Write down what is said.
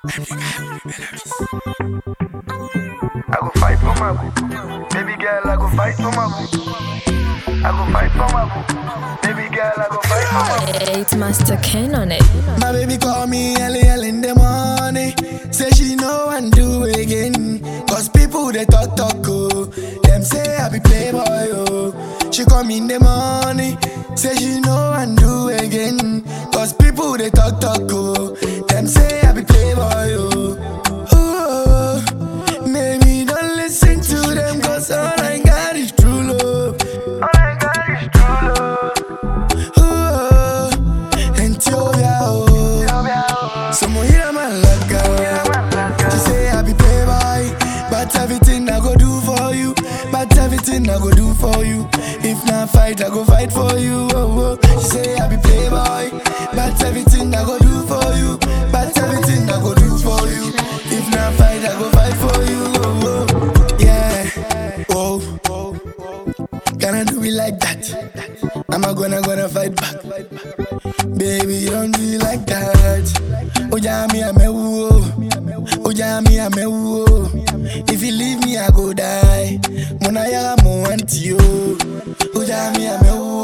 I go fight for my boo. Baby girl, I go fight for my boo. I go fight for my boo. Baby girl, I go fight for my boo. Eight Master Ken on it. My baby call me early, early in the morning. Say she know and do again. Cause people they talk talk oh. Them say I be playboy oh. She call me in the morning. Say she know and do again. Cause people they talk talk oh. Them say I be playboy oh. Ooh, maybe don't listen to them cause all I got is true love. All I got is true love. Ooh, Ethiopia oh. Someone hear my luck out. She say I be playboy, but everything I go do for you, but everything I go do for you. If not fight, I go fight for you. Oh, oh. She say I be playboy, but everything I go do for you, but everything I go do for you. If not fight, I go fight for you. Oh, oh. yeah. Oh, can I do it like that? I'm not gonna gonna fight back. Baby, you don't do it like that. Oh, yeah, me, I'm a woo. Oh, yeah, me, I'm a woo. If you leave me, I go die. Mona ya mo want you. Oh, yeah, me, I'm a woo.